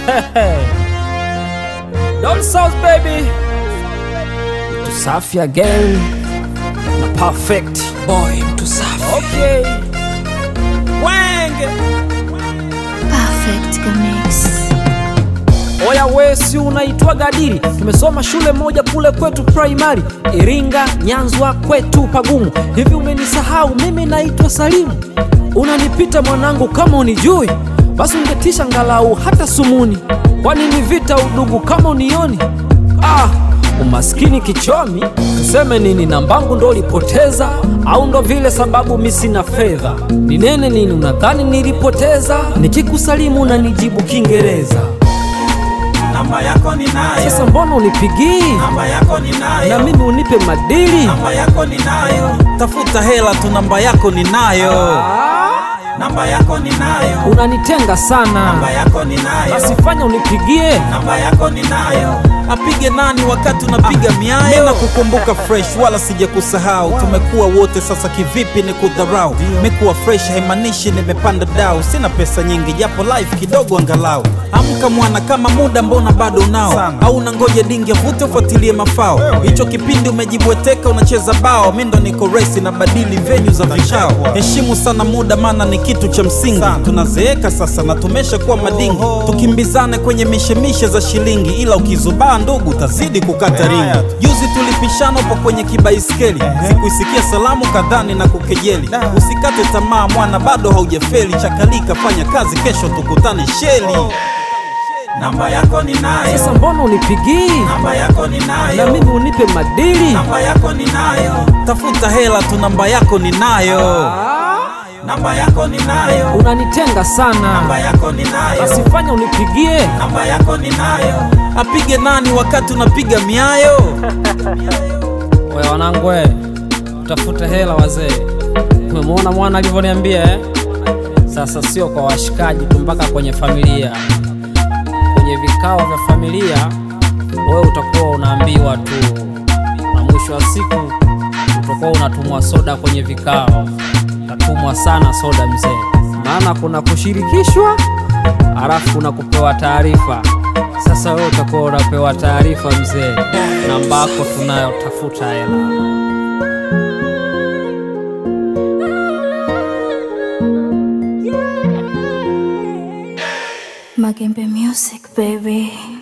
Down South baby, mtu safi again na perfect boy, mtu safi okay. Wenge Perfect Mix. oya, we si unaitwa Gadiri? Tumesoma shule moja kule kwetu primary, Iringa, Nyanzwa, kwetu pagumu. Hivi umenisahau? Mimi naitwa Salimu. Unanipita mwanangu, kama unijui basi ungetisha ngalau hata sumuni. Kwani ni vita udugu kama unioni? Ah, umaskini kichomi, tuseme nini? Nambangu ndo ulipoteza au ndo vile sababu mi sina fedha? Ni nene nini unadhani nilipoteza? Nikikusalimu unanijibu Kiingereza. Namba yako ninayo, Sasa mbona unipigii namba yako ninayo, na mimi unipe madili? namba yako ninayo, tafuta hela tu, namba yako ninayo, namba yako ninayo, Unanitenga namba sana, yako ninayo, basi fanya unipigie. namba yako ninayo. Apige nani wakati unapiga miayo? Mimi nakukumbuka fresh, wala sijakusahau. Tumekuwa wote sasa, kivipi ni kudharau? Mekuwa fresh haimaanishi nimepanda dau. Sina pesa nyingi, japo life kidogo angalau. Amka mwana, kama muda mbona bado unao? Au unangoja dingi avute ufuatilie mafao? Hicho kipindi umejibweteka, unacheza bao. Mi ndo niko resi na badili venue za vikao. Heshimu sana muda, maana ni kitu cha msingi. Tunazeeka sasa na tumesha kuwa madingi, tukimbizane kwenye mishemishe za shilingi, ila ukizubaa ndugu utazidi kukata ringi. Juzi tulipishana upo kwenye kibaiskeli, sikuisikia salamu kadhani na kukejeli. Usikate tamaa mwana, bado haujafeli. Chakalika, fanya kazi, kesho tukutane sheli. Namba yako ninayo, Sasa mbona unipigii namba yako na ninayo, mimi unipe madili? namba yako ninayo, tafuta hela tu, namba yako ninayo, namba yako ninayo, Unanitenga namba sana, yako ninayo, basi fanya unipigie. namba yako ninayo. Apige nani wakati unapiga miayo? Oya wanangu, we tafute hela wazee. Umemwona mwana alivyoniambia eh? Sasa sio kwa washikaji tu, mpaka kwenye familia, kwenye vikao vya familia, wewe utakuwa unaambiwa tu, na mwisho wa siku utakuwa unatumwa soda kwenye vikao. Utatumwa sana soda mzee, maana kuna kushirikishwa, halafu kuna kupewa taarifa. Sasa wewe utakuwa unapewa taarifa mzee, namba yako tunayo, tafuta hela. Magembe Music, baby.